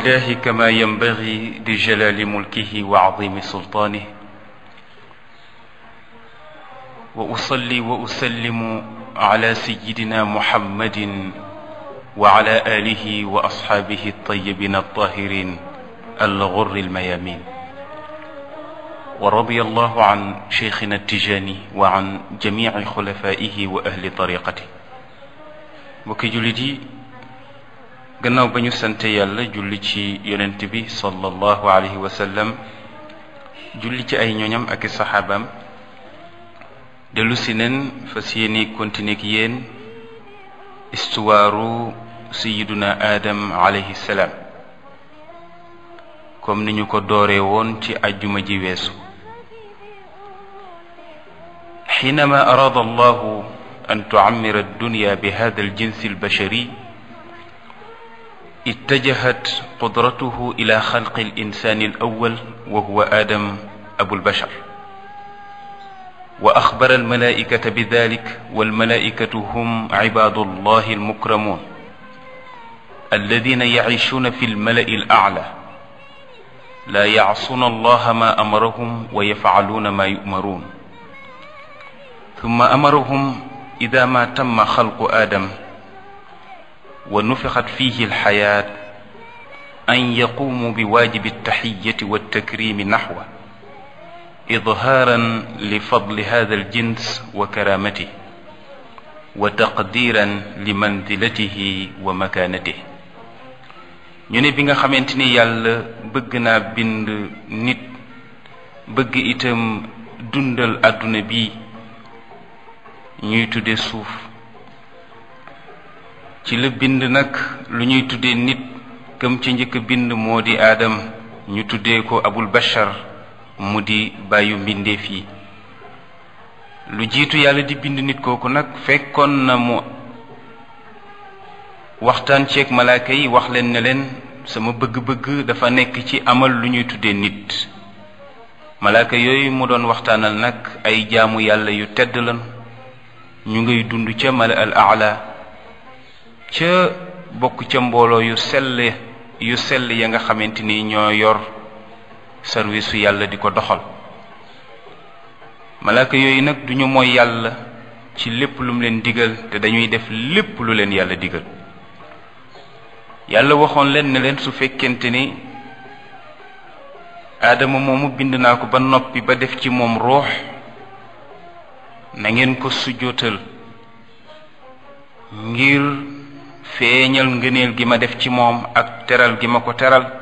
لله كما ينبغي لجلال ملكه وعظيم سلطانه واصلي واسلم على سيدنا محمد وعلى اله واصحابه الطيبين الطاهرين الغر الميامين ورضي الله عن شيخنا التجاني وعن جميع خلفائه واهل طريقته mbokki jullit yi gannaaw ba ñu sante yàlla julli ci yonent bi sallallahu alayhi wa sallam julli ci ay ñoñam ak i saxaabaam dellu si neen fas yéeni continuer ak yéen istuwaaru sayiduna aadam alayhi salaam comme ni ñu ko dooree woon ci ajjuma ji weesu xiinama araada allahu an tucammira addunya bi hada aljinsi albashari اتجهت قدرته الى خلق الانسان الاول وهو ادم ابو البشر واخبر الملائكه بذلك والملائكه هم عباد الله المكرمون الذين يعيشون في الملا الاعلى لا يعصون الله ما امرهم ويفعلون ما يؤمرون ثم امرهم اذا ما تم خلق ادم ونفخت فيه الحياة أن يقوموا بواجب التحية والتكريم نحوه إظهارا لفضل هذا الجنس وكرامته وتقديرا لمنزلته ومكانته ñu ne bi nga xamante ni yàlla bëgg naa bind nit bëgg itam dundal àdduna bi ñuy tudde suuf ci la bind nag lu ñuy tuddee nit këm ci njëkk bind moo di aadam ñu tuddee ko abul bashar mu di bàyyu mbindeef yi lu jiitu yàlla di bind nit kooku nag fekkoon na mu waxtaan ceeg malaaka yi wax leen ne leen sama bëgg-bëgg dafa nekk ci amal lu ñuy tuddee nit malaaka yooyu mu doon waxtaanal nag ay jaamu yàlla yu tedd lan ñu ngay dund ca mala al aala ca bokk ca mbooloo yu sell yu sell ya nga xamante ni ñoo yor service su yàlla di ko doxal malaaka yooyu nag duñu mooy yàlla ci lépp lu mu leen digal te dañuy def lépp lu leen yàlla digal yàlla waxoon leen ne leen su fekkente ni aadama moomu bind naa ko ba noppi ba def ci moom ruux na ngeen ko sujjootal ngir feeñal ngëneel gi ma def ci moom ak teral gi ma ko teral